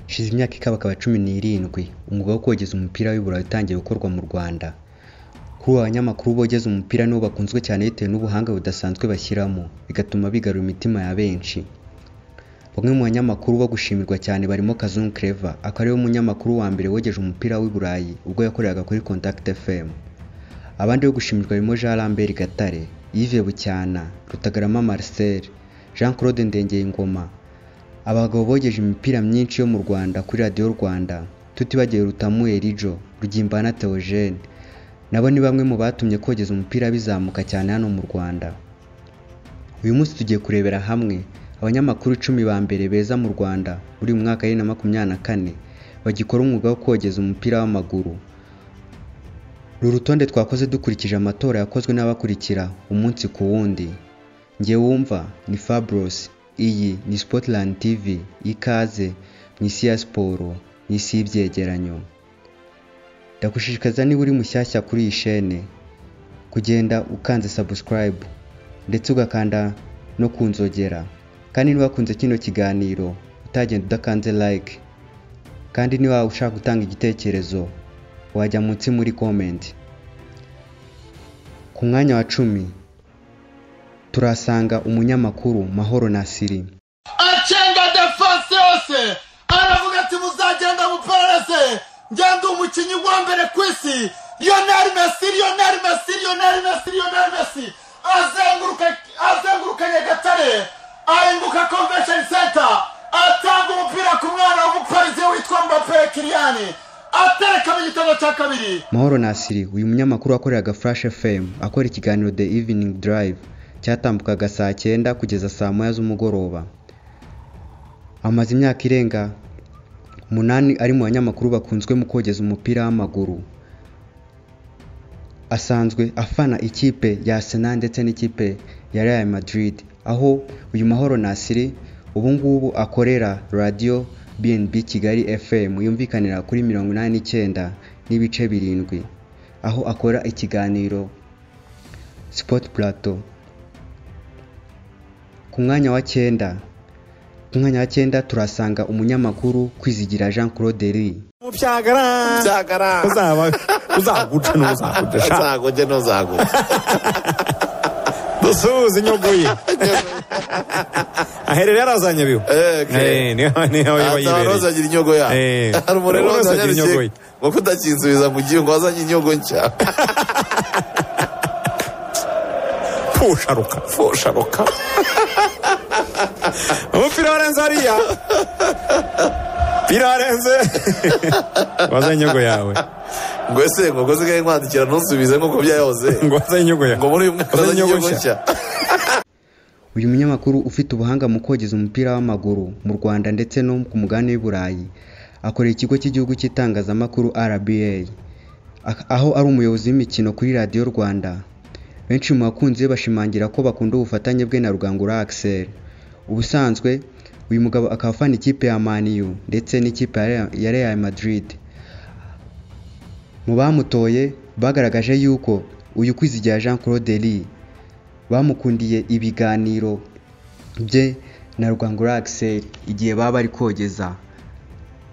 hashize imyaka ikabakaba cumi n'irindwi umwuga wo kogeza umupira w'ibura watangiye gukorwa mu rwanda kuri ubu abanyamakuru bogeza umupira nibo bakunzwe cyane bitewe n'ubuhanga budasanzwe bashyiramo bigatuma bigarura imitima ya benshi bamwe mu banyamakuru bo gushimirwa cyane barimo kazungu clever akaba ariwe munyamakuru wa mbere wogeje umupira w'i burayi ubwo yakoreraga kuri contact fm abandi bo gushimirwa barimo jean lambert gatare yves bucyana rutagarama marcel jean claude ndengeyingoma abagabo bogeje imipira myinshi yo mu rwanda kuri radiyo rwanda tutibagiwe rutamu erijo rugimbana theogene nabo ni bamwe mu batumye kogeza umupira bizamuka cyane hano mu rwanda uyu munsi tugiye kurebera hamwe abanyamakuru icumi ba mbere beza mu rwanda muri mu mwaka wa bibiri na makumyabiri na kane bagikora umwuga wo kogeza umupira w'amaguru uru rutonde twakoze dukurikije amatora yakozwe n'abakurikira umunsi ku wundi njye wumva ni fabros iyi ni spotland tv ikaze mu isi ya siporo mu isi y'ibyegeranyo ndagushishikariza niba uri mushyashya kuri iyi shene kugenda ukanze subscribe ndetse ugakanda no ku nzogera kandi niba wakunze kino kiganiro utagenda udakanze like kandi niba ushaka gutanga igitekerezo wajya munsi muri comment ku mwanya wa cumi turasanga umunyamakuru mahoro nasiri acenga defense yose aravuga ati muzagenda muperereze ngenda umukinnyi wa mbere ku isi lionel messi lionel messi lionel messi lionel messi azenguruka azenguruka nyagatare ahinguka convention center atanga umupira ku mwana w'umuparizi witwa mbappe kiriyani atereka mu gitego cya kabiri mahoro nasiri uyu munyamakuru wakoreraga flash fm akora ikiganiro the evening drive cyatambukaga saa cyenda kugeza saa moya z'umugoroba amaze imyaka irenga umunani ari mu banyamakuru bakunzwe mu kogeza umupira w'amaguru asanzwe afana ikipe ya Arsenal ndetse n'ikipe ya Real Madrid aho uyu mahoro Nasiri ubu ngubu akorera radio BNB Kigali FM yumvikanira kuri mirongo inani n'icyenda n'ibice birindwi aho akora ikiganiro Sport Plateau ku mwanya wa cyenda ku mwanya wa cyenda turasanga umunyamakuru kwizigira jean claude ri mubyagara nzagara uzaba uzaguca n'uzakudasha nzaguge ntuzaguge dusuhuza inyogoye aherera yarazanye biyo Eh, niyo- niyo azaba wayibereye. ntuzagira inyogo ya Eh. hari umuriro Ntuzagira inyogo ye. wazanye kuko utakinsubiza mu gihe ngo wazanye inyogo nshya pusharuka fusharuka umupira warenze hariya pira warenze waza inyogo yawe ngo ese ngo ngo sigaye nkwandikira ntusubize nk'uko byahoze ngo waza inyogo yawe ngo muri uyu mwaka Waza azanye inyogo nshya. nshya uyu munyamakuru ufite ubuhanga mu kogeza umupira w'amaguru mu rwanda ndetse no ku mugabane w'i burayi akorera ikigo cy'igihugu cy'itangazamakuru rba ak- aho ari umuyobozi w'imikino kuri radiyo rwanda benshi mu bakunzi be bashimangira ko bakunda ubufatanye bwe na rugangura axel ubusanzwe uyu mugabo akaba afana ikipe ya maniyu ndetse n'ikipe ya Real- ya real madrid mu bamutoye bagaragaje yuko uyu kwizigira jean claude lee bamukundiye ibiganiro bye na rwangura axel igihe baba bari kogeza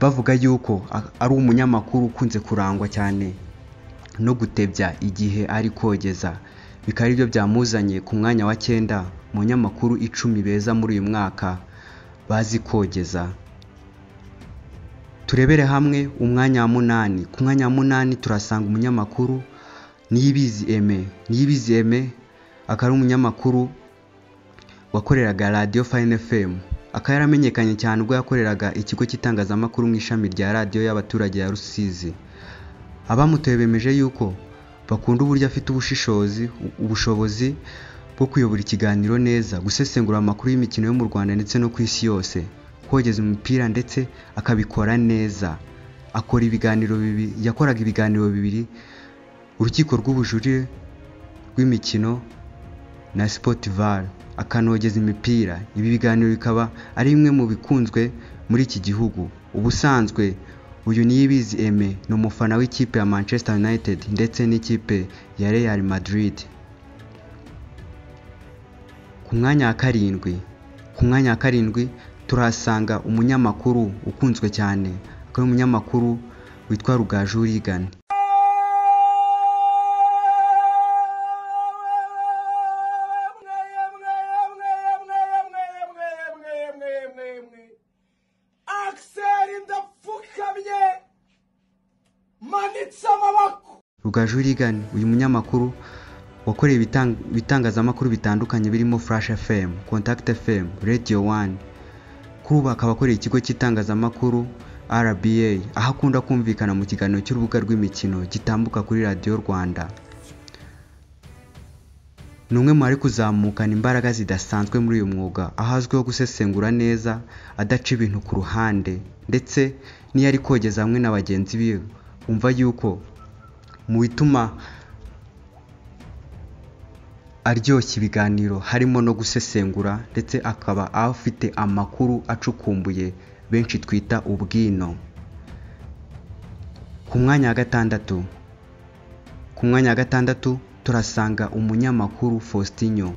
bavuga yuko a- ari umunyamakuru ukunze kurangwa cyane no gutebya igihe ari kogeza bikaba aribyo byamuzanye ku mwanya wa cyenda mu nyamakuru icumi beza muri uyu mwaka bazi kogeza turebere hamwe umwanya wa munani ku mwanya wa munani turasanga umunyamakuru niyibizi eme niyibizi eme akaba ari umunyamakuru wakoreraga radiyo fayini fm akaba yaramenyekanye cyane ubwo yakoreraga ikigo cy'itangazamakuru mu ishami rya radiyo y'abaturage ya rusizi abamutoye bemeje yuko bakunda uburyo afite ubushishozi ubushobozi bwo kuyobora ikiganiro neza gusesengura amakuru y'imikino yo mu rwanda ndetse no ku isi yose kogeza umupira ndetse akabikora neza akora ibiganiro bibiri yakoraga ibiganiro bibiri urukiko rw'ubujurire rw'imikino na Sportival akanogeza imipira ibi biganiro bikaba ari bimwe mu bikunzwe muri iki gihugu ubusanzwe uyu niyibizi Aime ni umufana w'ikipe ya Manchester United ndetse n'ikipe ya Real Madrid ku mwanya wa karindwi ku mwanya wa karindwi turahasanga umunyamakuru ukunzwe cyane akaba ari umunyamakuru witwa rugaju urigana akiseri ndapfukamye manitse amaboko rugaju urigana uyu munyamakuru wakoreye ibitang- ibitangazamakuru bitandukanye birimo flash fm contact fm radio one kuri ubu akaba akoreye ikigo cy'itangazamakuru rba aho akunda kumvikana mu kiganiro cy'urubuga rw'imikino gitambuka kuri radiyo rwanda ni umwe mu bari kuzamukana imbaraga zidasanzwe muri uyu mwuga aho azwiho gusesengura neza adaca ibintu ku ruhande ndetse n'iyo ari kogeza hamwe na bagenzi be wumva yuko mu bituma aryoshya ibiganiro harimo no gusesengura ndetse akaba afite amakuru acukumbuye benshi twita ubwino ku mwanya wa gatandatu ku mwanya wa gatandatu turasanga umunyamakuru faustinho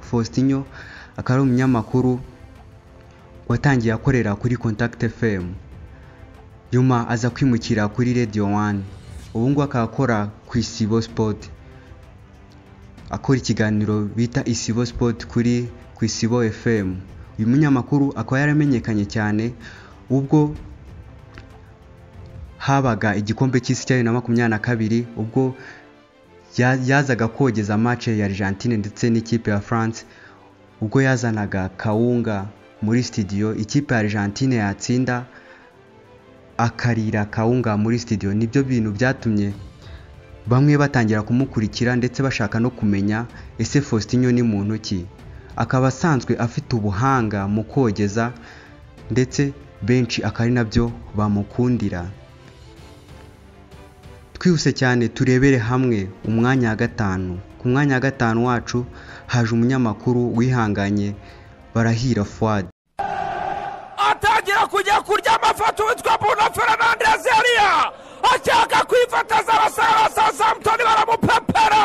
faustinho akaba ari umunyamakuru watangiye akorera kuri contact fm nyuma aza kwimukira kuri radio one ubu ngubu akaba akora ku isibo sport akora ikiganiro bita isibo sport kuri ku isibo fm uyu munyamakuru akaba yaramenyekanye cyane ubwo habaga igikombe cy'isi cya bibiri na makumyabiri na kabiri ubwo ya- yazaga kogeza match ya Argentine ndetse n'ikipe ya France ubwo yazanaga Kawunga muri studio ikipe ya Argentine yatsinda akarira Kawunga muri studio nibyo bintu byatumye bamwe batangira kumukurikira ndetse bashaka no kumenya ese Faustinho ni muntu ki akaba asanzwe afite ubuhanga mu kogeza ndetse benshi akaba ari nabyo bamukundira twihuse cyane turebere hamwe umwanya wa gatanu ku mwanya wa gatanu wacu haje umunyamakuru wihanganye barahira fuad atangira kujya kurya amafoto witwa bruno fernandes yariya ashaka kwifataza abasaza ba sasamutoni baramupepera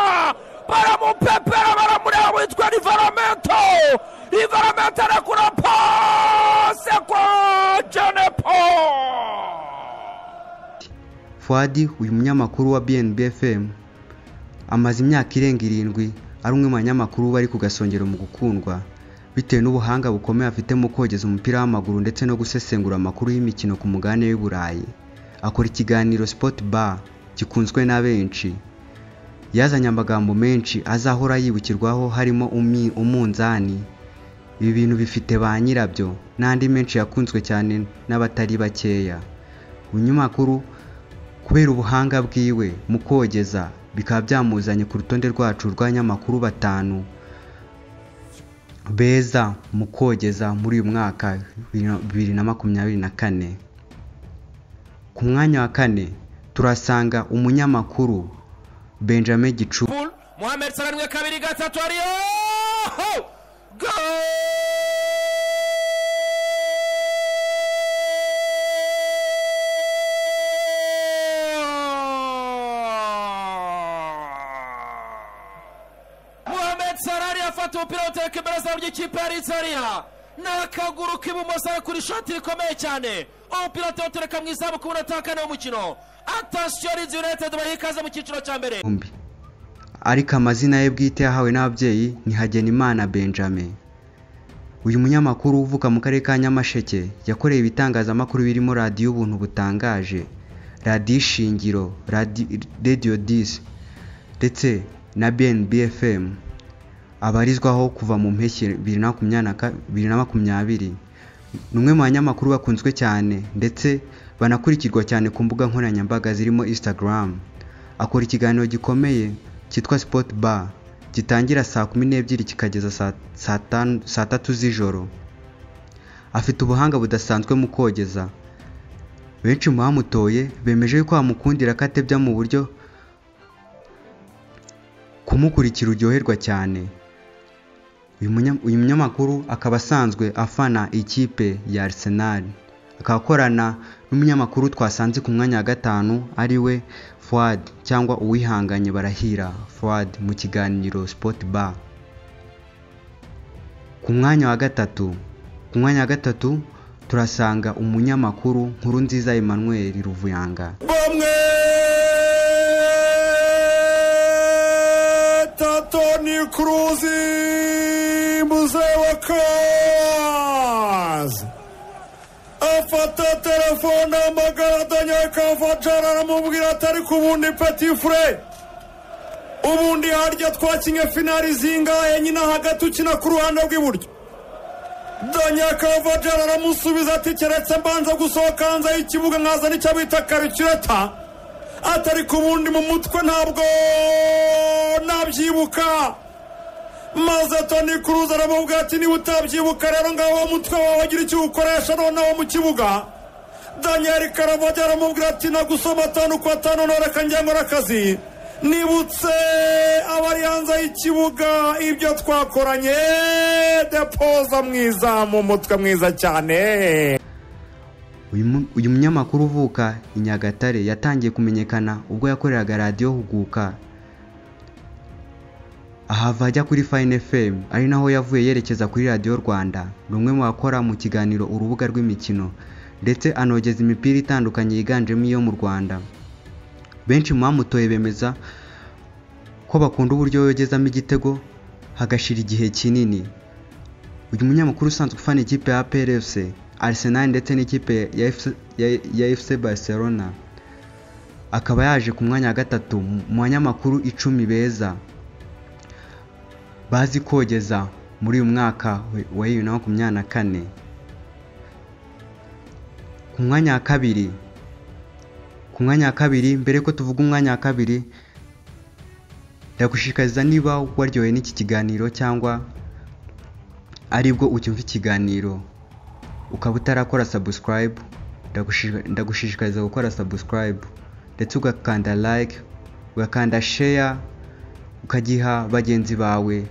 baramupepera baramureba witwa rivaramento rivaramento arakura pase kwa jenepo fuad uyu munyamakuru wa bnb fm amaze imyaka irenga irindwi ari umwe mu banyamakuru bari ku gasongero mu gukundwa bitewe n'ubuhanga bukomeye afite mu kogeza umupira w'amaguru ndetse no gusesengura amakuru y'imikino ku mugabane w'i burayi akora ikiganiro sport bar gikunzwe na benshi yazanye amagambo menshi azahora yibukirwaho harimo umi- umunzani ibi bintu bifite ba nyirabyo n'andi menshi yakunzwe cyane n'abatari bakeya umunyamakuru kubera ubuhanga bwiwe mu kogeza bikaba byamuzanye ku rutonde rwacu rw'abanyamakuru batanu beza mu kogeza muri uyu mwaka bibiri na makumyabiri na kane ku mwanya wa kane turasanga umunyamakuru benjamin gicu Liverpool Mohamed Salah rimwe kabiri gatatu ariyo go Mohamed Salah ariyo afata umupira awuteka imbere zamu ry'ikipe ya Leeds ariya n'akaguru k'ibumoso kuri shoti rikomeye cyane umupira atawutereka mu izamu ku munota wa kane w'umukino atasiyo Leeds United baha ikaze mu cyiciro cya mbere bombi ariko amazina ye bwite yahawe n'ababyeyi ni Hagenimana Benjamin uyu munyamakuru uvuka mu karere ka Nyamasheke yakoreye ibitangazamakuru birimo radiyo ubuntu butangaje radiyo ishingiro Radi- radio dis ndetse na BNB FM abarizwaho kuva mu mpeshyi bibiri na makumyabiri na ka- bibiri na makumyabiri ni umwe mu banyamakuru bakunzwe cyane ndetse banakurikirwa cyane ku mbuga nkoranyambaga zirimo instagram akora ikiganiro gikomeye cyitwa sport bar gitangira saa kumi n'ebyiri kikageza saa- saa tanu- saa tatu z'ijoro afite ubuhanga budasanzwe mu kogeza benshi mu bamutoye bemeje yuko bamukundira ko atebya mu buryo kumukurikira uryoherwa cyane uyu munya- uyu munyamakuru akaba asanzwe afana ikipe ya Arsenal akaba akorana n'umunyamakuru twasanze ku mwanya wa gatanu ari we Fuad cyangwa uwihanganye barahira Fuad mu kiganiro Sport Bar ku mwanya wa gatatu ku mwanya wa gatatu turasanga umunyamakuru nkuru nziza Emmanuel Ruvuyanga bomwe tatoni kruzi mzee wa kazi afata telefone amagara danyaka vajana aramubwira ati ariko ubundi peti fure ubundi harya twakinye finari zingahe nyina hagati ukina ku ruhande rw'iburyo danyakavajara aramusubiza ati keretse mbanza gusohoka hanze y'ikibuga nkazana icyo bita karikireta atari ku bundi mu mutwe ntabwo nabyibuka maze toni kuruza aramubwira ati niba utabyibuka rero ngaho uwo mutwe wawe wagira icyo uwukoresha noneho mu kibuga daniel karavajya aramubwira ati nagusoma atanu ku atanu noreka njya nkora akazi nibutse abari hanze y'ikibuga ibyo twakoranye depoza mwiza mu mutwe mwiza cyane uyu mu- uyu munyamakuru uvuka i nyagatare yatangiye kumenyekana ubwo yakoreraga radiyo huguka ahava ajya kuri fine fm ari naho yavuye yerekeza kuri radiyo rwanda ni umwe mu bakora mu kiganiro urubuga rw'imikino ndetse anogeza imipira itandukanye yiganjemo iyo mu rwanda benshi mu bamutoye bemeza ko bakunda uburyo yogezamo igitego hagashira igihe kinini uyu munyamakuru usanzwe ufana ikipe ya PRFC Arsenal ndetse n'ikipe ya FC ya- ya FC Barcelona akaba yaje ku mwanya wa gatatu mu banyamakuru icumi beza bazi kogeza muri uyu mwaka we- wa bibiri na makumyabiri na kane ku mwanya wa kabiri ku mwanya wa kabiri mbere ko tuvuga umwanya wa kabiri ndagushishikariza niba waryohewe n'iki kiganiro cyangwa aribwo ucyumva ikiganiro ukaba utarakora subscribe ndagushi- ndagushishikariza gukora subscribe ndetse ugakanda like ugakanda share ukagiha bagenzi bawe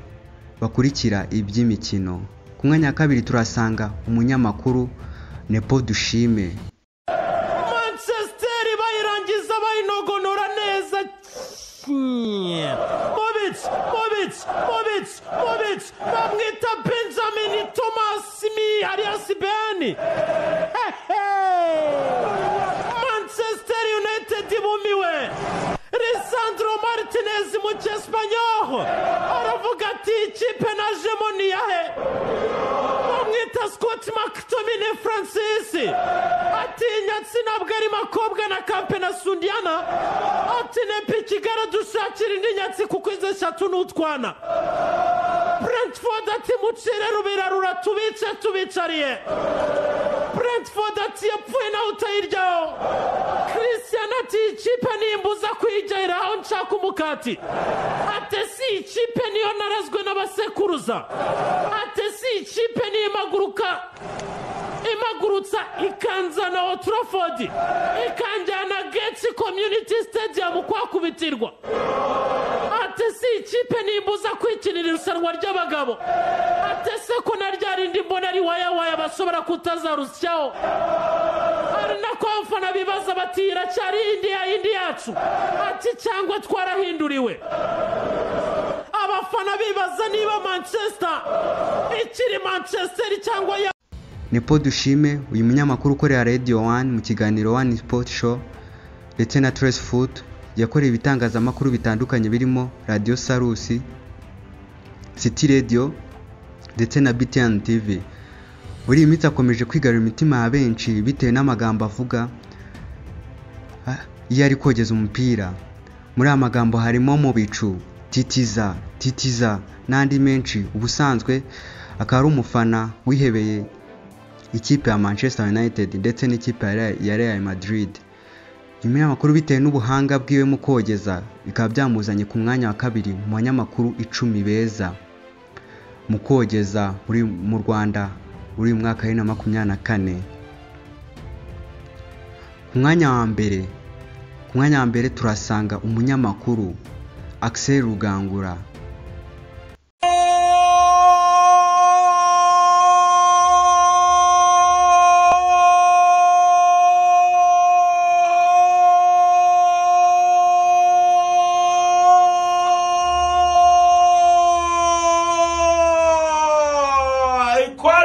bakurikira iby'imikino ku mwanya wa kabiri turasanga umunyamakuru nepo dushime manchester bayirangiza bayinogonora neza mobitsi mobitsi mobitsi mobitsi bamwita benjamin thomas alias ben manchester united bumiwe lisandro martinez mu cyespanyoho aravuga ati ikipe najemo niyahe bamwita Scott McTominay Francis atinya ntabwo ari makobwa na kampe na sundiana ati nepi kigali dushakira indi nyatsi kuko izo eshatu ni utwana Brentford ati mucire rubira ruratubice tubicariye Brentford ati yapfuye nawe utayiryaho Christian ati ikipe nimbuza kuyigera aho nshaka umukati ate si ikipe niyo narazwe n'abasekuruza ate si ikipe niyo imaguruka imagurutsa ikanzana oturofodi ikanjyana getsi komyuniti sitediyamu kwakubitirwa ate si ikipe nimbuza kwikinira irushanwa ry'abagabo ate se ko na rya rindi mbona ari wayawaya bashobora kutazarusyaho ari nako abafana bibaza bati iracyari indi ya yindi yacu ati cyangwa twarahinduriwe abafana bibaza niba manchester ikiri manchester cyangwa ya nepo dushime uyu munyamakuru ukorera radio one mu kiganiro one sport show ndetse na trace foot yakoreye ibitangazamakuru bitandukanye birimo radio sarusi city radio ndetse na btn tv muri iyi minsi akomeje kwigarura imitima ya benshi bitewe n'amagambo avuga ah, iyo ari kogeza umupira muri aya magambo harimo mu bicu titiza titiza n'andi menshi ubusanzwe akaba ari umufana wihebeye ikipe ya Manchester United ndetse n'ikipe ya Real- ya Real Madrid. Nyuma y'amakuru bitewe n'ubuhanga bwiwe mu kogeza bikaba byamuzanye ku mwanya wa kabiri mu banyamakuru icumi beza mu kogeza muri mu Rwanda muri uyu mwaka wa bibiri na makumyabiri na kane. Ku ku mwanya wa mbere ku mwanya wa mbere turasanga umunyamakuru Axel Rugangura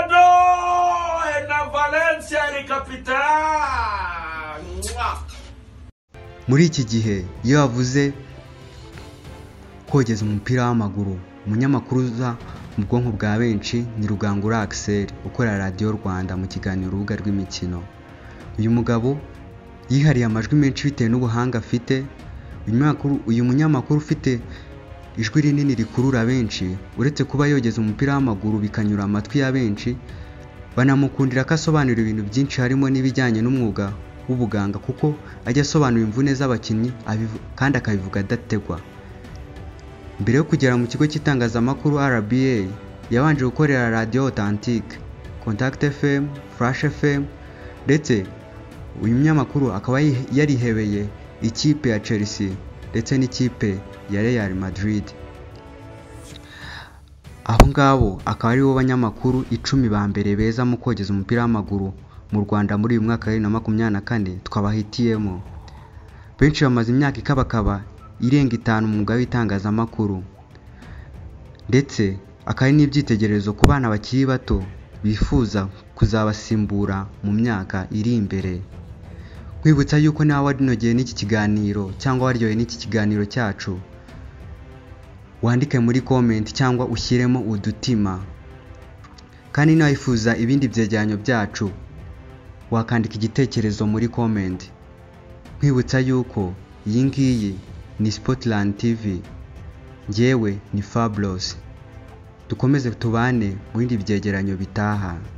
Ecuador na Valência ele capitão. Mua. muri iki gihe iyo bavuze kogeza umupira w'amaguru umunyamakuru uza mu bwonko bwa benshi ni rugangura Axel ukorera radiyo rwanda mu kiganiro urubuga rw'imikino uyu mugabo yihariye amajwi menshi bitewe n'ubuhanga afite uyu munyamakuru- uyu munyamakuru ufite ijwi rinini rikurura benshi uretse kuba yogeza umupira w'amaguru bikanyura amatwi ya benshi banamukundira ko asobanura ibintu byinshi harimo n'ibijyanye n'umwuga w'ubuganga kuko ajya asobanura imvune z'abakinnyi abivu- kandi akabivuga adategwa mbere yo kugera mu kigo cy'itangazamakuru RBA yabanje gukorera radiyo Authentique Contact FM Flash FM ndetse uyu munyamakuru akaba yihe- yarihebeye ikipe ya Chelsea ndetse n'ikipe ya Real Madrid abo ngabo akaba aribo banyamakuru icumi ba mbere beza mu kogeza umupira w'amaguru mu rwanda muri uyu mwaka wa bibiri na makumyabiri na kane twabahitiyemo benshi bamaze imyaka ikabakaba irenga itanu mu mwuga w'itangazamakuru ndetse akaba ari n'ibyitegererezo ku bana bakiri bato bifuza kuzabasimbura mu myaka iri imbere nkwibutsa yuko nawe warinogeye n'iki kiganiro cyangwa waryoye n'iki kiganiro cyacu wandike muri komenti cyangwa ushyiremo udutima kandi nawifuza ibindi byegeranyo byacu wakandika igitekerezo muri komenti nkwibutsa yuko iyi ngiyi ni Spotland TV njyewe ni Fabulous dukomeze tubane mu bindi byegeranyo bitaha